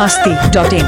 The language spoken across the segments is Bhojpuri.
masti.in.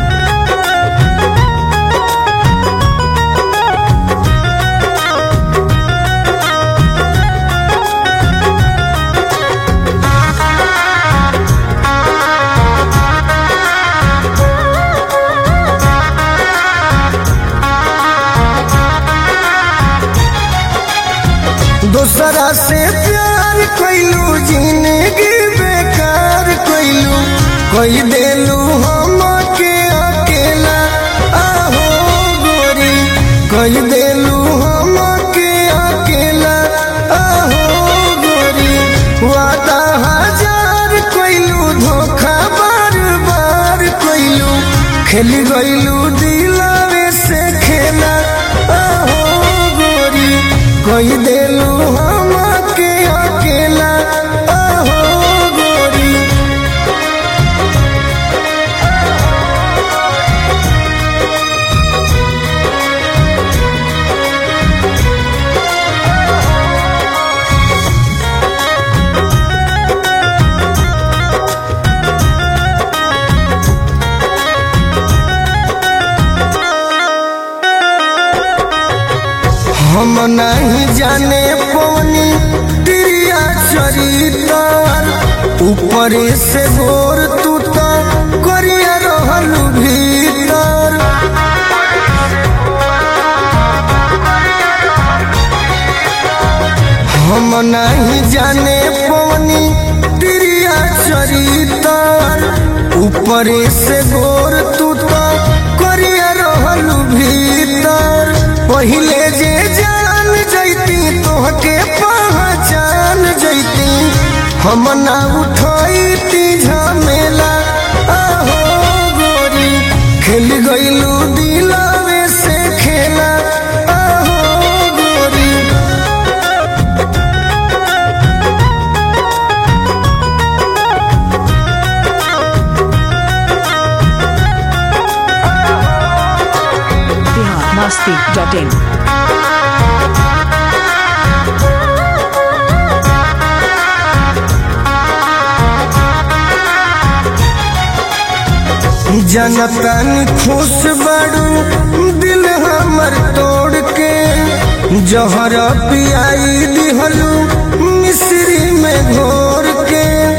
दूसरा से प्यार कैलू जिंदगी बेकार कैलू कोई देलू हम के अकेला आहो गोरी कोई देलू हम के अकेला आहो गोरी वादा हजार कैलू धोखा बार बार कैलू खेल गैलू दिलावे से खेला आहो गोरी कोई देलू हम के अकेला आहो गोरी हम नहीं जाने पवनी तिरिया चरितर ऊपर से गोर तू तो करिया रहल भीतर हम नहीं जाने पवनी तिरिया चरितर ऊपर से गोर तू तो करिया रहल भीतर पहिले जे जान जैती तोहके पहचान जैती हम ना उठैती झमेला आहो गोरी खेल गइलू दिलावे से खेला आहो गोरी Bihar masti.in. जनतन खुश बड़ू दिल हमर तोड़ के जहर पियाई दिहलू मिश्री में घोर के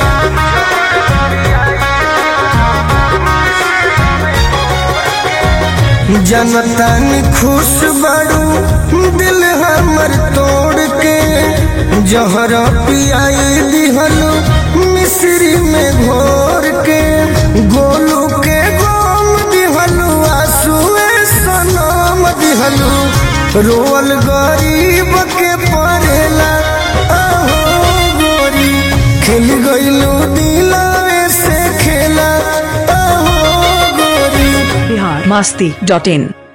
जनतन खुश बड़ू दिल हमर तोड़ के जहर पियाई दिहलू मिश्री में घोर के गोलू के गोम दिहलू आंसुए सनम दिहलू रोल गरीब के पड़ेला आहो गोरी खेल गइलू दिलावे से खेला आहो गोरी Bihar masti.in.